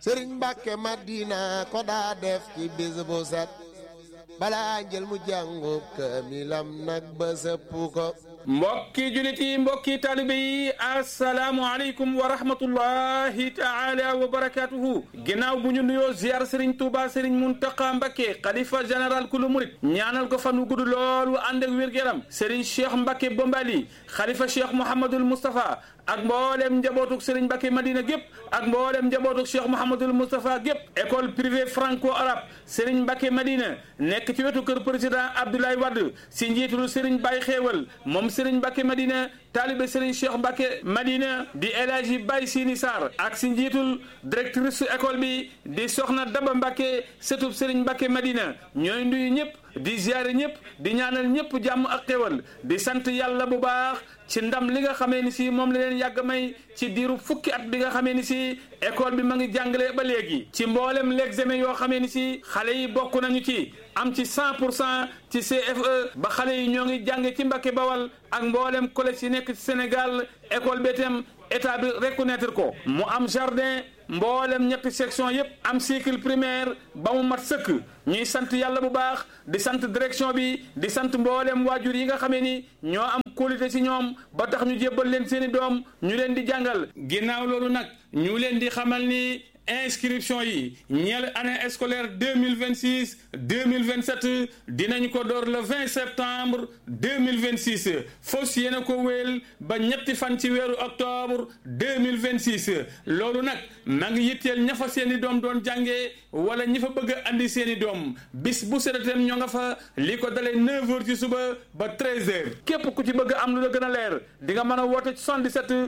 sëriñ mbàkke madina ko daa def ci bis bu set balaa njël mu jàngub kaamilam nag ba sëpp ko mbokki julit yi mbokki taalibe yi asalaamualeykum wa rahmatullahi taala wa barakatuhu ginnaaw bu ñu nuyoo ziar sëriñ Touba sëriñ Muntaqa Mbakke xalifa général kulu murit ñaanal ko fan wu gudd loolu ànd ak wér-gu-yaram sëriñ Cheikh Mbakke Bombali xalifa Cheikh Mouhamadul Moustapha ak mboolem njabootuk sëriñ Mbakke Madina gépp ak mboolem njabootuk Cheikh Mouhamadul Moustapha gépp école privée franco arabe sëriñ Mbakke Madina nekk ci wetu kër président Abdoulaye Wade si njiitul sëriñ Baye Xéewal moom sëriñ Mbakke Madina taalibe sëriñ Cheikh Mbakke Madina di El Hadji Baye Sini Sarr ak si njiitul directrice su école bi di soxna Daba Mbakke sëtub sëriñ Mbakke Madina ñooy nuyu ñëpp di ziare ñëpp di ñaanal ñëpp jàmm ak xéwal di sant yàlla bu baax ci ndam li nga xamee ni si moom la leen yàgg may ci diiru fukki at bi nga xamee ni si école bi ma ngi jàngale ba léegi ci mboolem l'examen yoo xamee ni si xale yi bokk nañu ci am ci 100 pour cent ci CFE ba xale yi ñoo ngi jànge ci Mbàkke Bawal ak mboolem collège yi nekk ci Sénégal école bi itam état bi reconnaître ko mu am jardin mboolem ñetti section yépp am cycle primaire ba mu mat sëkk ñuy sant yàlla bu baax di sant direction bi di sant mboolem waajur yi nga xamee ni ñoo am qualité ci ñoom ba tax ñu jébbal leen seeni doom ñu leen di jàngal ginnaaw loolu nag ñu leen di xamal ni inscription yi ñeel année scolaire deux mille vingt six deux mille vingt sept dinañ ko door le vingt septembre deux mille vingt six fos yéena ko wéel ba ñetti fan ci weeru octobre deux mille vingt six loolu nag ma ngi yitteel ña fa seeni doom doon jàngee wala ñi fa bëgg a andi seeni doom bis bu sedatem ñoo nga fa li ko dalee neuf heures ci suba ba treize heures képp ku ci bëgg am lu la gën a leer di nga mën a woote 77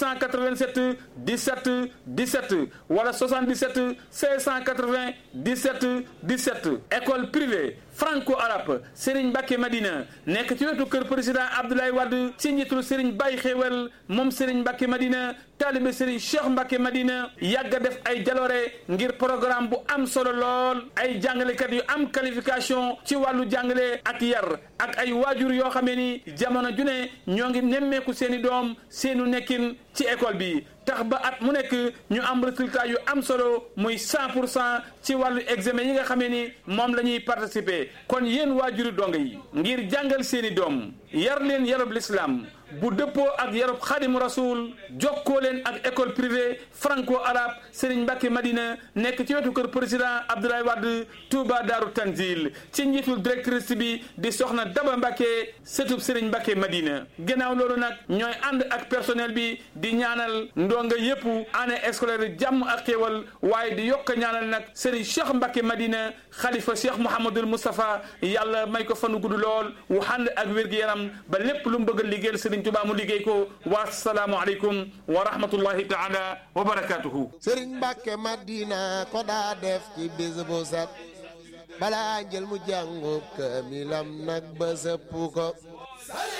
687 17 17 wala 77 680 17 17 école privée franco arabe Serigne Mbacké Madina nekk ci wetu kër président Abdoulaye Wade ci njiitul Serigne Baye Xéewal moom Serigne Mbacké Madina taalibe Serigne Cheikh Mbacké Madina yàgg a def ay jaloore ngir programme bu am solo lool ay jàngalekat yu am qualification ci wàllu jàngale ak yar ak ay waajur yoo xamee ni jamono ju ne ñoo ngi nemmeeku seeni doom seenu nekkin ci école bi tax ba at mu nekk ñu am résultat yu am solo muy 100 pour cent ci wàllu examen yi nga xamee ni moom la ñuy participer kon yéen waajuri donga yi ngir jàngal seeni doom yar leen yarub l'islam bu dëppoo ak yarub xaadimu rasul jokkoo leen ak école privée franco arabe Serigne Mbacké Madina nekk ci wetu kër président Abdoulaye Wade Touba Daaru Tanzil ci njiitul directrice bi di soxna Daba Mbacké sëtub Serigne Mbacké Madina gannaaw loolu nag ñooy ànd ak personnel bi di ñaanal ndonga yépp année scolaire jàmm ak xéewal waaye di yokk ñaanal nag Serigne Cheikh Mbacké Madina xalifa Cheikh Mouhamadul Moustapha yàlla may ko fanu gudd lool wu ànd ak wér-gu-yaram ba lépp lu mu bëgg a liggéeyal Serigne Touba mu liggéey ko wa salaamu aleykum wa rahmatullahi taala wa barakatuhu sëriñ mbàkke madina ko daa def ci bis bu set balaa njël mu jàngub kaamilam nag ba sëpp ko